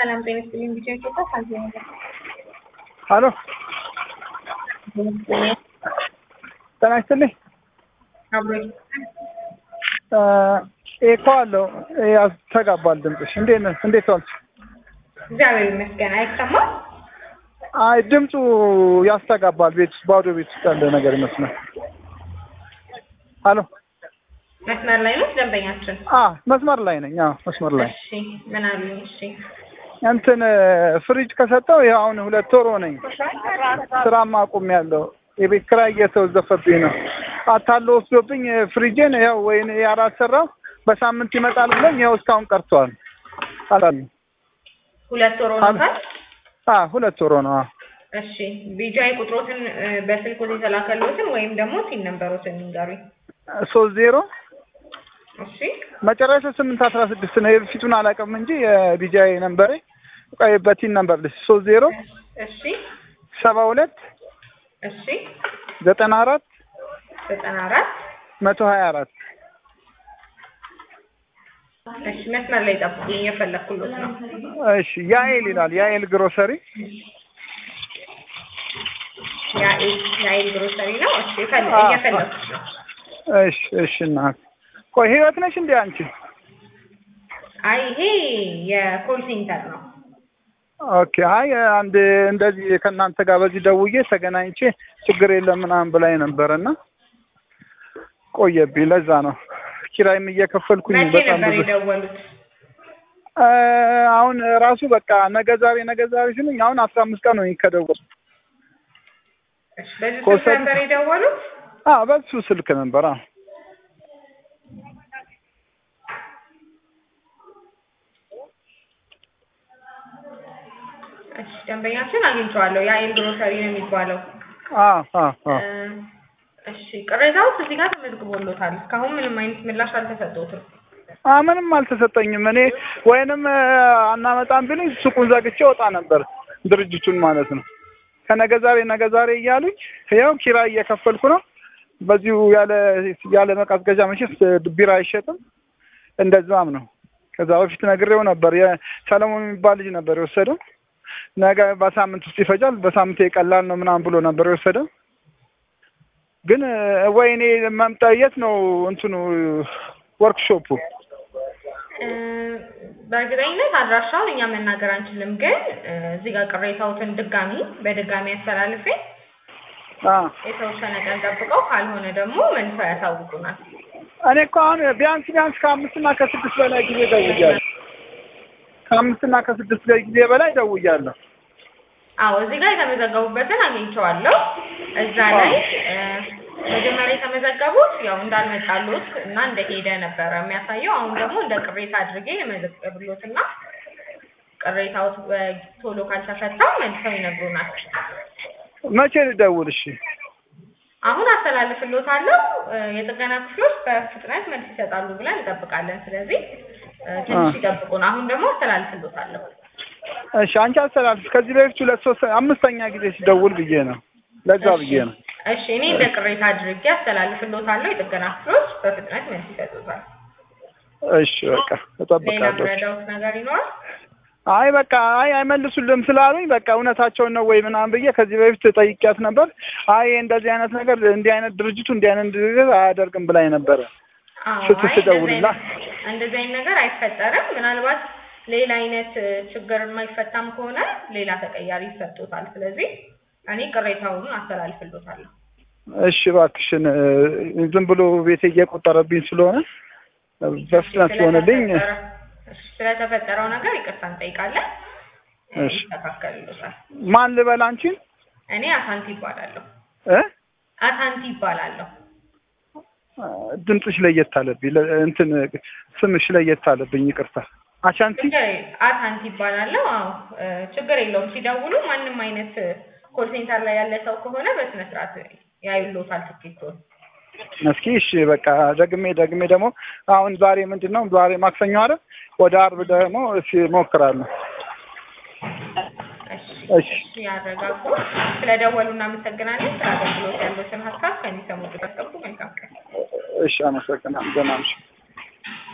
ሰላም ጤና ይስጥልኝ። ቢጫ ኢትዮጵያ ካንተ ነው። ሀሎ ጤና ይስጥልኝ። አብሮ ኤኮ አለው ያስተጋባል ድምፅሽ። እንዴት ነህ? እንዴት ዋልሽ? እግዚአብሔር ይመስገን። አይሰማም? አይ ድምፁ ያስተጋባል። ቤት ውስጥ ባዶ ቤት ውስጥ ያለ ነገር ይመስላል። ሀሎ መስመር ላይ ነው ደንበኛችን? አ መስመር ላይ ነኝ። አዎ መስመር ላይ እሺ ምን አሉኝ? እሺ እንትን ፍሪጅ ከሰጠው ይኸው አሁን ሁለት ወር ሆነኝ። ስራም አቁሜያለሁ። የቤት ኪራይ እየተወዘፈብኝ ነው። አታሎ ወስዶብኝ ፍሪጄን ያው ወይኔ ያላሰራው በሳምንት ይመጣል ብሎኝ ያው እስካሁን ቀርቷል። አላሉ ሁለት ወር ሆኖታል። አ ሁለት ወር ነው። እሺ ቢጃይ ቁጥሮትን እ፣ በስልክ የተላከሎትን ወይም ደግሞ ሲን ነምበሮትን ንገሩኝ። ሶስት ዜሮ እሺ መጨረሻ ስምንት አስራ ስድስት ነው። የፊቱን አላውቅም እንጂ የቢጃይ ነምበሬ ቆይ በቲን ነምበር ልስ ሶስት ዜሮ እሺ ሰባ ሁለት እሺ ዘጠና አራት ዘጠና አራት መቶ ሀያ አራት እሺ መስመር ላይ ጠብቁኝ፣ እየፈለኩሎት ነው። እሺ ያኤል ይላል ያኤል ግሮሰሪ የአይል የአይል ግሮሰሪ ነው። እሺ ፈል- አዎ። እየፈለኩት ነው። እሺ እሺ እናት ቆይ ህይወት ነሽ እንዴ አንቺ? አይ ይሄ የኮል ሴንተር ነው። ኦኬ አይ አንድ እንደዚህ ከእናንተ ጋር በዚህ ደውዬ ተገናኝቼ ችግር የለም ምናምን ብላኝ ነበረና ቆየብኝ። ለዛ ነው ኪራይም እየከፈልኩኝ መቼ በጣም ነበር ብዙ የደወሉት? እ፣ አሁን ራሱ በቃ ነገ ዛሬ ነገ ዛሬ ሲሉኝ አሁን አስራ አምስት ቀን ነው ከደወሉ። እሺ በዚህ ስልክ ከወሰዱ- ነበር የደወሉት? አዎ በሱ ስልክ ነበር። አዎ እሺ ደንበኛችን አግኝቼዋለሁ። የአይል ግሮሰሪ ነው የሚባለው። አዎ አዎ አዎ እ፣ እሺ ቅሬታውስ እዚህ ጋር ተመዝግቦሎታል። እስካሁን ምንም አይነት ምላሽ አልተሰጠውትም። አ ምንም አልተሰጠኝም። እኔ ወይንም እ፣ አናመጣም ቢሉኝ ሱቁን ዘግቼ ወጣ ነበር፣ ድርጅቱን ማለት ነው። ከነገ ዛሬ ነገ ዛሬ እያሉኝ ያው ኪራይ እየከፈልኩ ነው። በዚሁ ያለ ያለ መቀዝቀዣ መቼስ ቢራ አይሸጥም። እንደዛም ነው። ከዛ በፊት ነግሬው ነበር። የሰለሞን የሚባል ልጅ ነበር የወሰደው። ነገ በሳምንት ውስጥ ይፈጃል፣ በሳምንት ቀላል ነው ምናምን ብሎ ነበር የወሰደው። ግን እ፣ ወይ እኔ መምጣ የት ነው እንትኑ ወርክሾፑ? እ፣ በእርግጠኝነት አድራሻውን እኛ መናገር አንችልም፣ ግን እ፣ እዚህ ጋር ቅሬታዎትን ድጋሚ በድጋሚ አስተላልፌ አ የተወሰነ ቀን ጠብቀው ካልሆነ ደግሞ መልሰው ያሳውቁናል። እኔ እኮ አሁን ቢያንስ ቢያንስ ከአምስትና ከስድስት በላይ ጊዜ ደውያለሁ። ከአምስትና ከስድስት ጊዜ በላይ ደውያለሁ። አዎ እዚህ ጋር የተመዘገቡበትን አግኝቼዋለሁ። እዛ ላይ እ፣ መጀመሪያ የተመዘገቡት ያው እንዳልመጣሉት እና እንደሄደ ነበረ የሚያሳየው። አሁን ደግሞ እንደ ቅሬታ አድርጌ የመዘገብሎት እና ቅሬታዎት በቶሎ ካልተፈታ መልሰው ይነግሩናል። መቼ ልደውል? እሺ አሁን አስተላልፍሎታለሁ። እ፣ የጥገና ክፍሎች በፍጥነት መልስ ይሰጣሉ ብለን እንጠብቃለን። ስለዚህ እ፣ ትንሽ አ። ይጠብቁን። አሁን ደግሞ አስተላልፍሎታለሁ። እሺ፣ አንቺ አስተላልፍ። ከዚህ በፊት ሁለት ሶስት አምስተኛ ጊዜ ሲደውል ብዬ ነው። ለዛ ብዬ ነው። እሺ እኔ እንደ ቅሬታ አድርጌ አስተላልፍሎታለሁ። የጥገና ክፍሎች በፍጥነት መልስ ይሰጡታል። እሺ በቃ ሌላ እጠብቃለሁ። ምረዳውት ነገር ይኖራል? አይ በቃ አይ አይመልሱልም ስላሉኝ በቃ እውነታቸውን ነው ወይ ምናምን ብዬ ከዚህ በፊት ጠይቂያት ነበር። አይ እንደዚህ አይነት ነገር እንዲህ አይነት ድርጅቱ እንዲህ አይነት ድርጅት አያደርግም ብላኝ ነበረ። አዎ ስት- አይ ስደውልላ እንደዚህ አይነት- እንደዚህ አይነት ነገር አይፈጠርም። ምናልባት ሌላ አይነት እ፣ ችግር የማይፈታም ከሆነ ሌላ ተቀያሪ ይሰጡታል። ስለዚህ እኔ ቅሬታውን አስተላልፍሎታለሁ። እሺ እባክሽን እ፣ ዝም ብሎ ቤቴ እየቆጠረብኝ ስለሆነ በፍጥነት ሲሆንልኝ ስለተፈጠረ- እሺ፣ ስለተፈጠረው ነገር ይቅርታ እንጠይቃለን። እ፣ እሺ። ይስተካከልሎታል። ማን ልበል አንቺን እኔ አሳንቲ ይባላለሁ። እ አሳንቲ ይባላለሁ። ድምፅሽ ለየት አለብኝ ለ- እንትን ስምሽ ለየት አለብኝ ይቅርታ አሻንቲ ችግር የለ- አሳንቲ ይባላለሁ። አዎ እ፣ ችግር የለውም። ሲደውሉ ማንም አይነት ኮል ሴንተር ላይ ያለ ሰው ከሆነ በስነ ስርዓት ያዩሎታል ትኬቱን። እስኪ እሺ በቃ ደግሜ ደግሜ ደግሞ አሁን ዛሬ ምንድን ነው ዛሬ ማክሰኞ አይደል ወደ አርብ ደግሞ እሺ እሞክራለሁ እሺ እሺ እሺ፣ ያረጋጉ። ስለደወሉ እናመሰግናለን። ስለ አገልግሎት ያሉትን ሀሳብ ከሚሰሙት ጠብቁ። መልካም ቀን። እሺ አመሰግናለሁ ደህና ነሽ